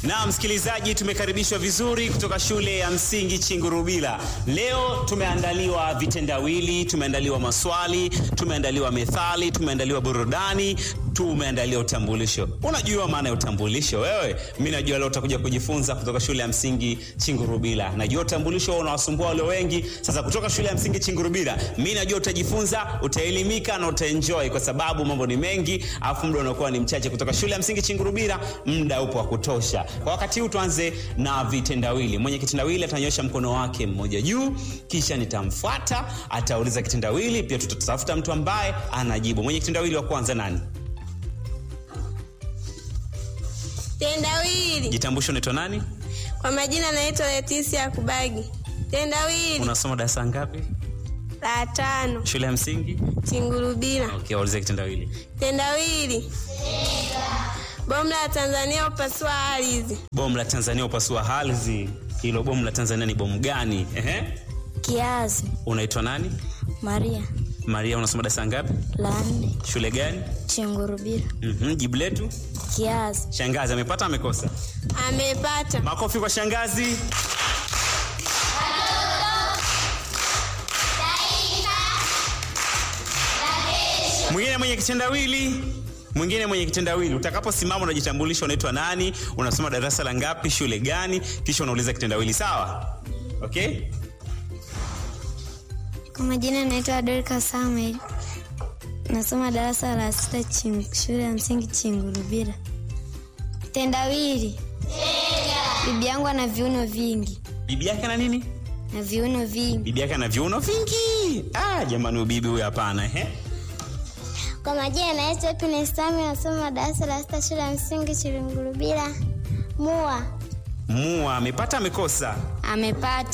Na msikilizaji, tumekaribishwa vizuri kutoka shule ya msingi Chingurubila. Leo tumeandaliwa vitendawili, tumeandaliwa maswali, tumeandaliwa methali, tumeandaliwa burudani, tumeandaliwa utambulisho. Unajua maana ya utambulisho wewe? Mimi najua leo utakuja kujifunza kutoka shule ya msingi Chingurubila. Najua utambulisho unawasumbua wale wengi. Sasa kutoka shule ya msingi Chingurubila, mimi najua utajifunza, utaelimika na utaenjoy kwa sababu mambo ni mengi, afu muda unakuwa ni mchache. Kutoka shule ya msingi Chingurubila, muda upo wa kutosha. Kwa wakati huu tuanze na vitendawili. Mwenye kitendawili atanyosha mkono wake mmoja juu, kisha nitamfuata, atauliza kitendawili, pia tutatafuta mtu ambaye anajibu. Mwenye kitendawili wa kwanza nani? Tendawili. Jitambulisho, unaitwa nani? Kwa majina naitwa Leticia Kubagi. Tendawili Unasoma darasa ngapi? la tano Shule ya msingi? Chingurubila. Okay, waulize kitendawili. Tendawili. Bomu la Tanzania upasua ardhi. Bomu la Tanzania upasua ardhi. Hilo bomu la Tanzania ni bomu gani? Ehe. Kiazi Unaitwa nani? Maria Maria, unasoma darasa ngapi? la nne Shule gani? Chengurubira. Mhm, jibu letu. Kiazi Shangazi amepata amekosa? Amepata. Makofi kwa shangazi. Mwingine mwenye kitendawili mwingine mwenye kitendawili, utakaposimama unajitambulisha, unaitwa nani, unasoma darasa la ngapi, shule gani, kisha unauliza kitendawili. Sawa? Okay? kwa majina naitwa Dorika Samuel, nasoma darasa la sita ching, shule ya msingi Chingurubira. Tendawili, bibi yangu ana viuno vingi Bibi yake na nini? na viuno vingi. Bibi yake ana viuno vingi. Ah, jamani, bibi huyu hapana. Ehe. Kwa majina naitwa Happiness Sami, nasoma darasa la sita shule ya msingi Chilingurubira. Mua Mua amepata amekosa? Amepata